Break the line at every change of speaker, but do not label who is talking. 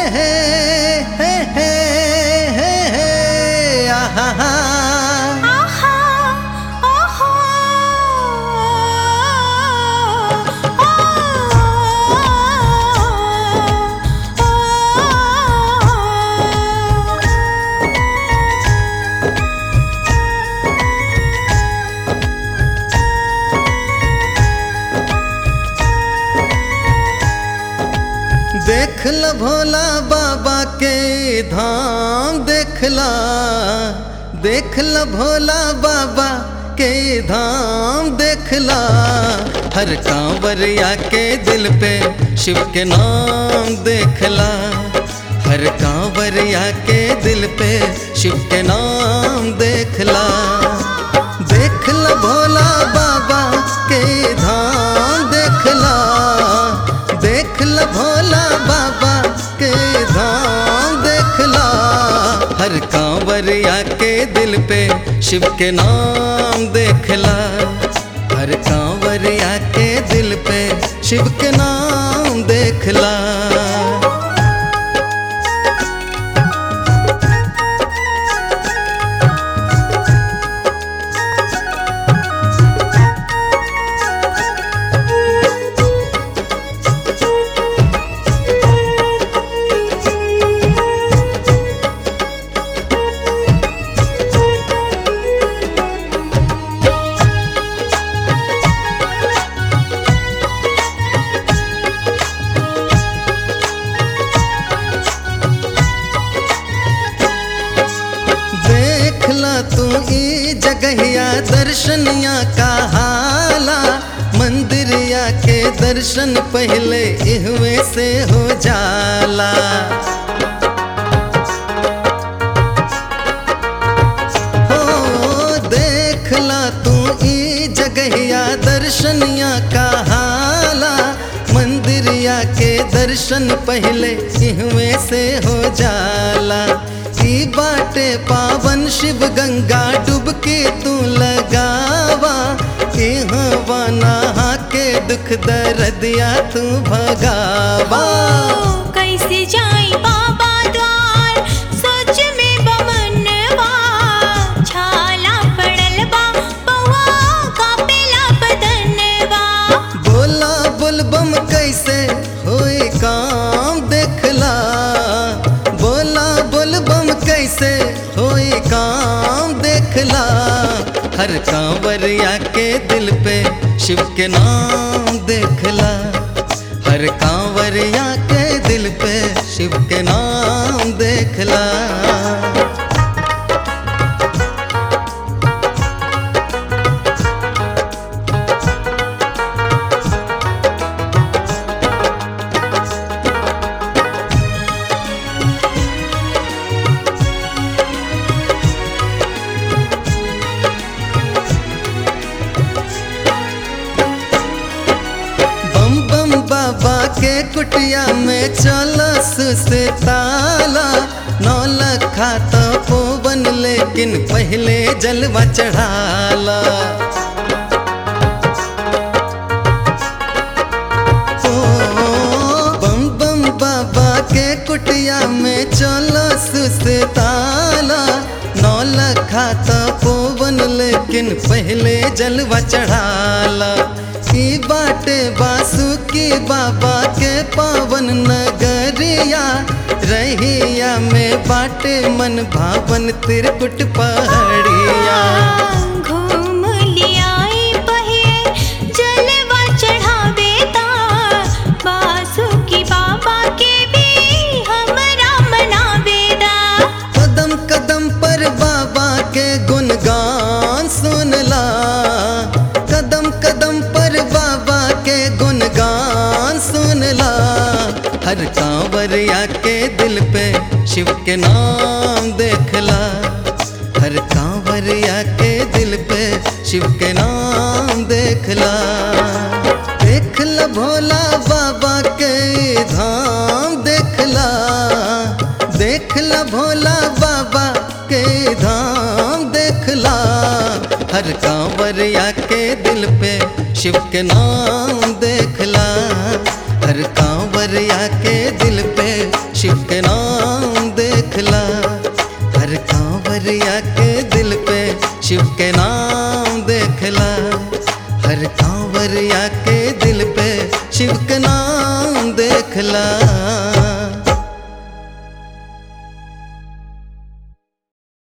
हे हे हे हे हे आहा हा
आहा ओहो
देख ल भोला बाबा के धाम देखला देख ल भोला बाबा के धाम देखला हर कांवरिया के दिल पे शिव के नाम देखला हर कांवरिया के दिल पे शिव के नाम देखला देख ल भोला बाबा के धाम देखला देख ल भोला बाबा के धाम देखला हर कांवरिया के दिल पे शिव के नाम देखला हर कांवरिया के दिल पे शिव के नाम देखला देखला तू ई जगहिया दर्शनिया का हाला मंदिरिया के दर्शन पहले इहवे से हो जाला हो देखला तू ई जगहिया दर्शनिया का हाला मंदिरिया के दर्शन पहले इहवे से हो जाला ई बाटे पावन शिव गंगा डुबके तू लगावा इहवा नहा के दुख दर्दिया तू भगावा
कैसे जाई बाबा द्वार सोच में बमनवा छाला पड़ल बा पौआ कापेला बदनवा
बोला बुलबम कैसे होए काम देखला बोला बुलबम कैसे होए काम देखला हर कांवरिया के दिल पे शिव के नाम देखला हर कांवरिया के दिल पे शिव के नाम देखला बम बम बाबा के कुटिया में चलस से ताला नौ लखा तो पोवन लेकिन पहले जलवा चढ़ाला ओ, बम बम बाबा के कुटिया में चलस से ताला नौ लखा तो पोवन लेकिन पहले जलवा चढ़ाला ई बाटे बासुकी बाबा के पावन नगरिया रहिया में बाटे मन भावन तिरकुट पहाड़िया
घूम लियाई बहे जलवा चढ़ावे ता बासुकी बाबा के भी हमरा मनावे दा
कदम कदम पर बाबा के गुणगान सुनला कदम कदम पर बाबा के गुणगान सुनला हर कांवरिया के दिल पे शिव के नाम देखला हर कांवरिया के दिल पे शिव के नाम देखला देखला भोला बाबा के धाम देखला देखला भोला बाबा के धाम देखला हर कांवरिया के दिल पे शिव के नाम देखला हर कांवरिया के दिल पे शिव के के नाम देखला हर कांवरिया के दिल पे शिव के नाम देखला